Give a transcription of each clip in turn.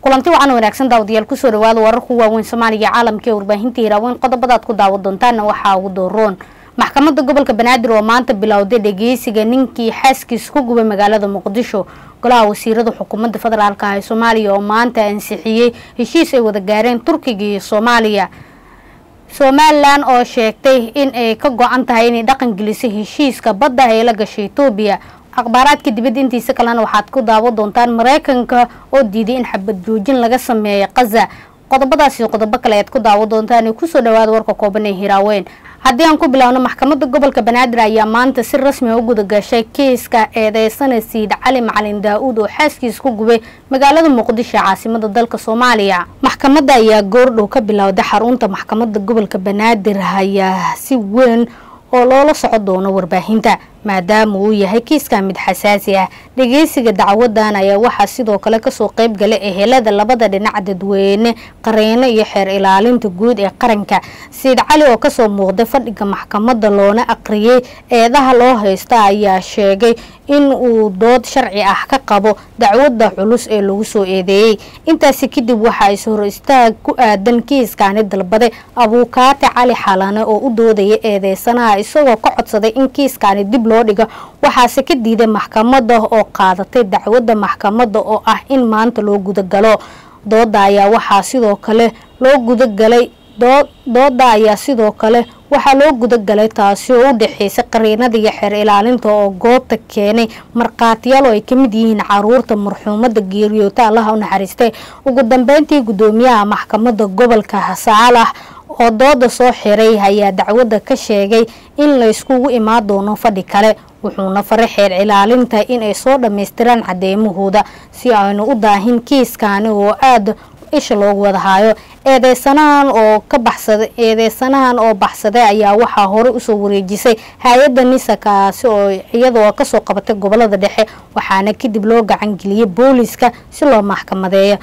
kulanti wacan wanaagsan daawadayaal kusoo dhawaada wararku waaweyn soomaaliga caalamka ee warbaahinta hiraaweyn qodobadaad ku daawa doontaana waxaa ugu dooroon maxkamadda gobolka banaadir oo maanta bilowday dhageysiga ninkii xaaskiis ku gubay magaalada muqdisho golaha wasiirada xukuumadda federaalk ah ee soomaaliya oo maanta ansixiyey heshiis ay wada gaareen turkiga iyo soomaaliya somalilan oo sheegtay in ay ka go-an tahay inay dhaqan gelisay heshiiska badda ee la gashay etoobiya akhbaaraadka dibadda intiisa kalena waxaad ku daawo doontaan mareykanka oo diiday in xabad joojin laga sameeyo kaza qodobadaasi qodobo kale ayaad ku daawo doontaan kusoo dhawaada warka kooban ee hiraaweyn haddii aan ku bilaawno maxkamadda gobolka banaadir ayaa maanta si rasmi a u gudagashay kiiska eedeysana siid cali macalin daa-uud oo xaaskiis ku gubay magaalada muqdisho caasimada dalka soomaaliya maxkamadda ayaa goordhow ka bilowday xarunta maxkamadda gobolka banaadir ayaa si weyn oo loola soco doono warbaahinta maadaama uu yahay kiiska mid xasaasi ah dhageysiga dacwadan ayaa waxaa sidoo kale kasoo qeyb galay ehelada labada dhinac dadweyne qareeno iyo xeer ilaalinta guud ee qaranka siid cali oo kasoo muuqday fadhiga maxkamadda loona aqriyay eedaha loo haysta ayaa sheegay in uu dood sharci ah ka qabo dacwada culus ee lagu soo eedeeyey intaasi kadib waxaa is hor istaag ku aadan kiiskani dalbaday abuukaate cali xalane oo u doodaya eedeysanaha isagoo ka codsaday in kiiskani dib loo dhiga waxaase ka diiday maxkamadda oo qaadatay dacwadda maxkamadda oo ah in maanta loo gudagalo dooda ayaa waxaa sidoo kale loo gudagalay dooda ayaa sidoo kale waxaa loo gudagalay taasi oo u dhexeysay qariinada iyo xeer ilaalinta oo goobta keenay markhaatiyaal oo ay kamid yihiin caruurta marxuumada geeriyoota allaha u naxariistay ugu dambeyntii gudoomiyaha maxkamadda gobolka saalax oo dooda soo xiray ayaa dacwadda ka sheegay in layskugu imaan doono fadhi kale wuxuuna faray xeer ilaalinta inay soo dhammaystiraan cadeymahooda si aynu u daahin kiiskani oo aada isha loogu wada haayo eedeysanahan oo ka baxsaday eedeysanahan oo baxsaday ayaa waxaa hore usoo wareejisay hay-adda nisa kaasi oo iyadoo kasoo qabatay gobolada dhexe waxaana kadib loo gacan geliyay booliska si loo maxkamadeeyo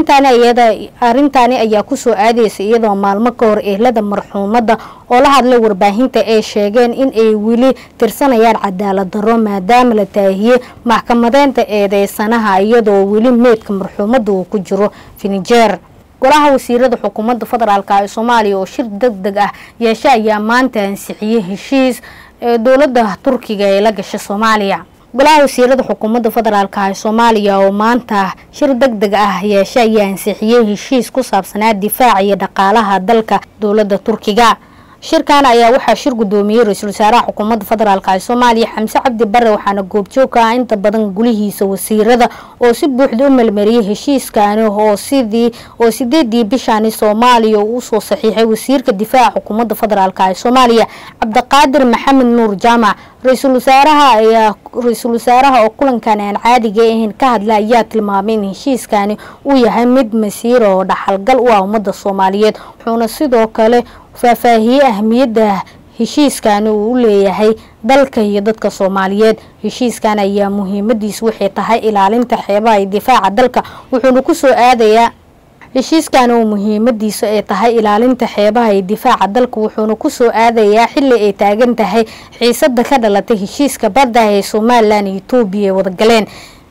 arintani ayaa kusoo aadeysa iyadoo maalmo ka hor ehlada marxuumadda oo la hadlay warbaahinta ay sheegeen in ay weli tirsanayaan cadaalad darro maadaama la taahiyey maxkamadeynta eedeysanaha iyadoo weli meydka marxuumadda uu ku jiro finijeer golaha wasiirada xukuumadda federaalk ee soomaaliya oo shir deg deg ah yeeshe ayaa maanta ansixiyey heshiis ee dowladda turkiga ee la gashay soomaaliya golaha wasiirada xukuumadda federaalk ee soomaaliya oo maanta shir deg deg ah yeeshe ayaa ansixiyey heshiis ku saabsanaa difaaca iyo dhaqaalaha dalka dowladda turkiga shirkan ayaa waxaa shir gudoomiyey ra-iisul wasaaraha xukuumadda federaalk ee soomaaliya xamse cabdi bare waxaana goobjoog ka ah inta badan gulihiisa wasiirada oo si buuxda u melmariyey heshiiskani oo sidii oo sideedii bishani soomaaliya uu usoo saxiixay wasiirka difaaca xukuumadda federaalk ee soomaaliya cabdiqaadir maxamed nuur jaamac ra-iisul wasaaraha ayaa ra-iisul wasaaraha oo kulankan aan caadiga ahayn ka hadla ayaa tilmaamay in heshiiskani uu yahay mid masiir oo dhaxalgal u ah ummadda soomaaliyeed wuxuuna sidoo kale faahfaahiyey ahmiyadda heshiiskani uu u leeyahay dalka iyo dadka soomaaliyeed heshiiskan ayaa muhiimadiisu waxay tahay ilaalinta xeebaha iyo difaaca dalka wuxuuna kusoo aadayaa heshiiskan oo muhiimadiisu ay tahay ilaalinta xeebaha iyo difaaca dalka wuxuuna kusoo aadayaa xili ay taagan tahay xiisada ka dhalatay heshiiska badda ee somalilan iyo etoobiya ay wadagaleen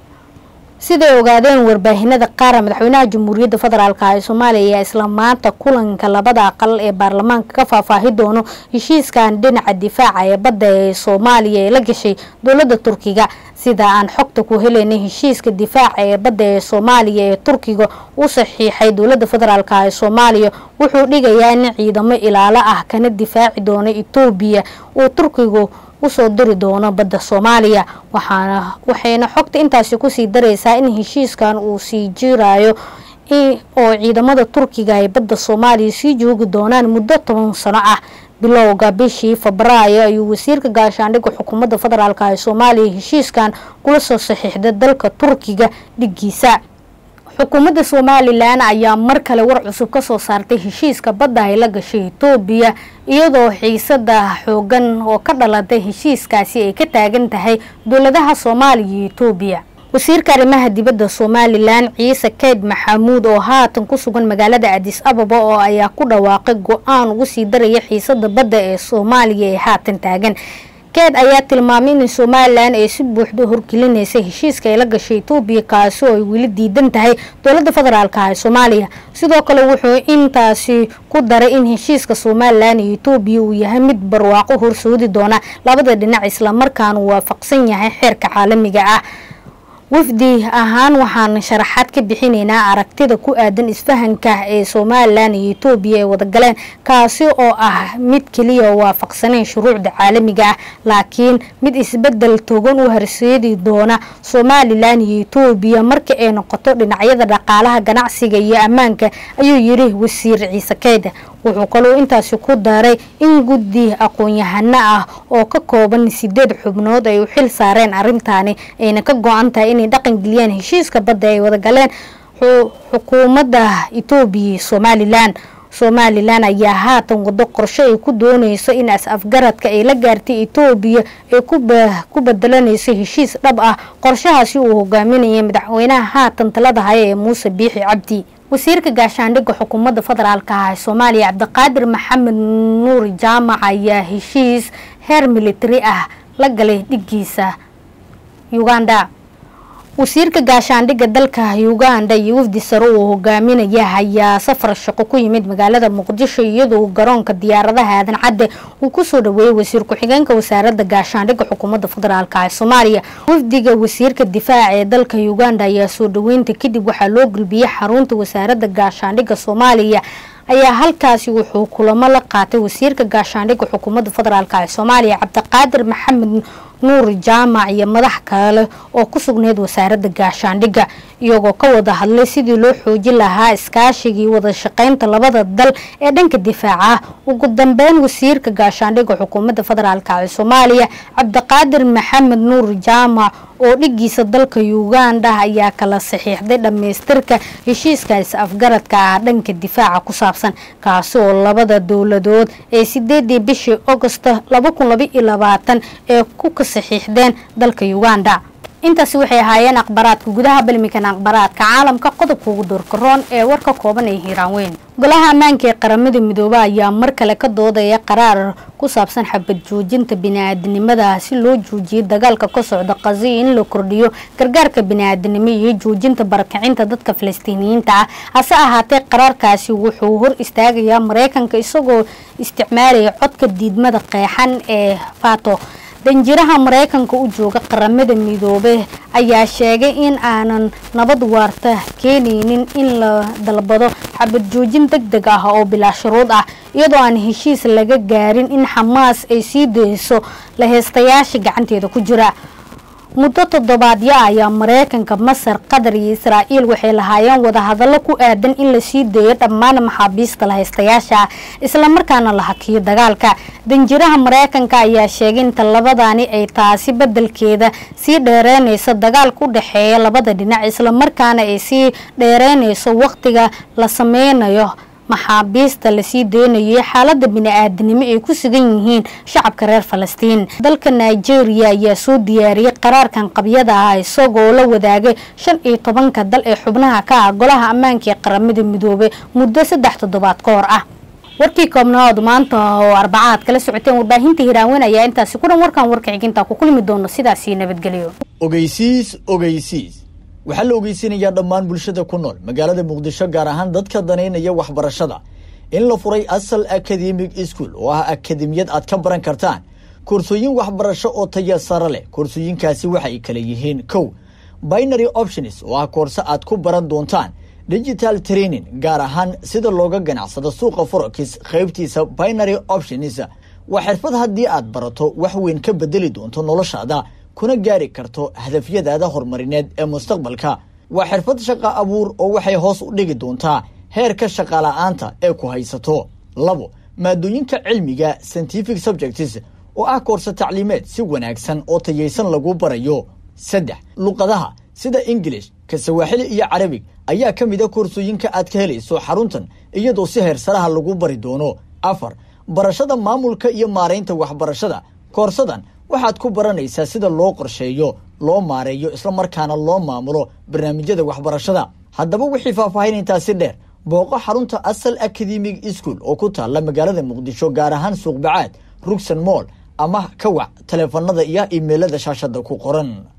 siday ogaadeen warbaahinada qaara madaxweynaha jamhuuriyadda federaalk ee soomaaliya ayaa isla maanta kulanka labada aqal ee baarlamaanka ka faahfaahi doono heshiiskan dhinaca difaaca ee badda ee soomaaliya ee la gashay dowladda turkiga sida aan xogta ku helaynay heshiiska difaaca ee badda ee soomaaliya ee turkiga u saxiixay dowladda federaalk ee soomaaliya wuxuu dhigayaa in ciidamo ilaalo ah kana difaaci doono etoobiya uu turkigu usoo diri doono badda soomaaliya waxaana waxayna xogta intaasi kusii dareysaa in heshiiskan uu sii jirayo oo ciidamada turkiga ay badda soomaaliya sii joogi doonaan muddo toban sano ah bilowga bishii febraayo ayuu wasiirka gaashaandhigga xukuumadda federaalk ee soomaaliya heshiiskan kula soo saxiixday dalka turkiga dhigiisa xukuumadda somalilan ayaa mar kale war cusub kasoo saartay heshiiska badda ay la gashay etoobiya iyadoo xiisada xoogan oo ka dhalatay heshiiskaasi ay ka taagan tahay dowladaha soomaaliya iyo etoobiya wasiirka arrimaha dibadda somalilan ciise keyd maxamuud oo haatan ku sugan magaalada adis ababa oo ayaa ku dhawaaqay go-aan ugu sii daraya xiisada badda ee soomaaliya ee haatan taagan keed ayaa tilmaamay in somalilan ay si buuxda horgelinaysa heshiiska ay la gashay etoobiya kaasi oo ay weli diidan tahay dowladda federaalka ah ee soomaaliya sidoo kale wuxuu intaasi ku daray in heshiiska somalilan iyo etoobiya uu yahay mid barwaaqo horsoodi doona labada dhinac islamarkaana waafaqsan yahay xeerka caalamiga ah wafdi ahaan waxaan sharaxaad ka bixinaynaa aragtida ku aadan isfahanka ee somalilan iyo etoobiya ay wadagaleen kaasi oo ah mid keliya waafaqsaneyn shuruucda caalamiga ah laakiin mid isbedel togan u horseedi doona somalilan iyo etoobiya marka ay noqoto dhinacyada dhaqaalaha ganacsiga iyo ammaanka ayuu yiri wasiir ciise keeda wuxuu kaloo intaasi ku daray in guddi aqoon-yahano ah oo ka kooban sideed xubnood ay u xil saareen arrintaani ayna ka go-an tahay inay dhaqan geliyaan heshiiska badda ay wadagaleen xukuumadda etoobiya iyo somalilan somalilan ayaa haatan wado qorshe ay ku dooneyso in as-afgaradka ay la gaartay etoobiya ay ku bedelanayso heshiis dhab ah qorshahaasi uu hogaaminaya madaxweynaha haatan talada haya ee muuse biixi cabdi wasiirka gaashaandhigga xukuumadda federaalka ah ee soomaaliya cabdiqaadir maxamed nuur jaamac ayaa heshiis heer militari ah la galay dhigiisa uganda wasiirka gaashaandhigga dalka uganda iyo wafdi sare uu hogaaminaya ayaa safar shaqo ku yimid magaalada muqdisho iyadoo garoonka diyaaradaha aadan cadde uu kusoo dhaweeyey wasiir ku-xigeenka wasaaradda gaashaandhigga xukuumadda federaalk ee soomaaliya wafdiga wasiirka difaaca ee dalka uganda ayaa soo dhaweynta kadib waxaa loo gulbiyey xarunta wasaaradda gaashaandhigga soomaaliya ayaa halkaasi wuxuu kulamo la qaatay wasiirka gaashaandhigga xukuumadda federaalk ee soomaaliya cabdiqaadir maxamed nuur jaamac iyo madax kale oo ku sugneyd wasaaradda gaashaandhigga iyagoo ka wada hadlay sidii loo xoojin lahaa iskaashigii wada shaqeynta labada dal ee dhanka difaaca ugu dambeyn wasiirka gaashaandhigga xukuumadda federaalk ee soomaaliya cabdiqaadir maxamed nuur jaamac oo dhigiisa dalka uganda ayaa kala saxiixday dhammaystirka heshiiska is-afgaradka ah dhanka difaaca ku saabsan kaasi oo labada dowladood ee sideedii bishii agosto laba kun laba iyo labaatan ee ku ka saxiixdeen dalka uganda intaasi waxay ahaayeen akhbaraadka gudaha balmikan akhbaraadka caalamka qodobka ugu doorkaroon ee warka kooban ee hiiraan weyn golaha ammaanka ee qaramada midoobe ayaa mar kale ka doodaya qaraar ku saabsan xabad joojinta bini-aadinimada si loo joojiyay dagaalka ka socda qazi in la kordhiyo gargaarka bini-aadinimo iyo joojinta barakacinta dadka falastiiniyiinta ah hase ahaatee qaraarkaasi wuxuu hor istaagayaa mareykanka isagoo isticmaalaya codka diidmada qeexan ee fato danjiraha mareykanka u jooga qaramada midoobe ayaa sheegay in aanan nabad waarta keenaynin in la dalbado xabad joojin deg deg ah oo bilaa shuruud ah iyadoo aan heshiis laga gaarin in xamaas ay sii dayso laheystayaasha gacanteeda ku jira muddo toddobaadyo ayaa mareykanka masar qatar iyo israa'iil waxay lahaayeen wadahadallo ku aadan in la sii daeyo dhammaan maxaabiista lahaystayaasha islamarkaana la hakiyo dagaalka danjiraha mareykanka ayaa sheegay inta labadani ay taasi bedelkeeda sii dheereynayso dagaalka u dhexeeya labada dhinac islamarkaana ay sii dheereynayso waqtiga la sameynayo maxaabiista lasii daynayo xaalada bini-aadanimo ay ku sugan yihiin shacabka reer falastiin dalka nigeria ayaa soo diyaariyey qaraarkan qabyada ah isagoo la wadaagay shan iyo tobanka dal ee xubnaha ka ah golaha ammaanka ee qaramada midoobe muddo saddex toddobaad ka hor ah warkii koobnaood maanta oo arbacaad kala socoteen warbaahinta hiraanweyn ayaa intaasi ku dhan warkan warka xiginta ku kulmi doono sidaasii nabadgelyo ogeysiis ogeysiis waxaa la ogeysinayaa dhammaan bulshada ku nool magaalada muqdisho gaar ahaan dadka danaynaya waxbarashada in la furay asal academic school oo ah akademiyad aad ka baran kartaan koorsooyin waxbarasho oo taya sare leh koorsooyinkaasi waxay kala yihiin kow binary options oo ah koorse aad ku baran doontaan digital training gaar ahaan sida looga ganacsado suuqa forex qaybtiisa binary options waa xirfad haddii aad barato wax weyn ka bedeli doonto noloshaada kuna gaari karto hadafyadaada horumarineed ee mustaqbalka waa xirfad shaqa abuur oo waxay hoos u dhigi doontaa heerka shaqala-aanta ee ku haysato labo maadooyinka cilmiga scientific subjects oo ah koorse tacliimeed si wanaagsan oo tayaysan lagu barayo saddex luqadaha sida ingilish ka sawaaxili iyo carabig ayaa ka mid a koorsooyinka aad ka helayso xaruntan iyadoo si heersaraha lagu bari doono afar barashada maamulka iyo maaraynta waxbarashada koorsadan waxaad ku baranaysaa sida loo qorsheeyo loo maareeyo islamarkaana loo maamulo barnaamijyada waxbarashada haddaba wixii faahfaahin intaasi dheer booqo xarunta asal academic school oo ku taalla magaalada muqdisho gaar ahaan suuqbacaad rugsan moll ama ka wac taleefanada iyo iimeylada shaashada ku qoran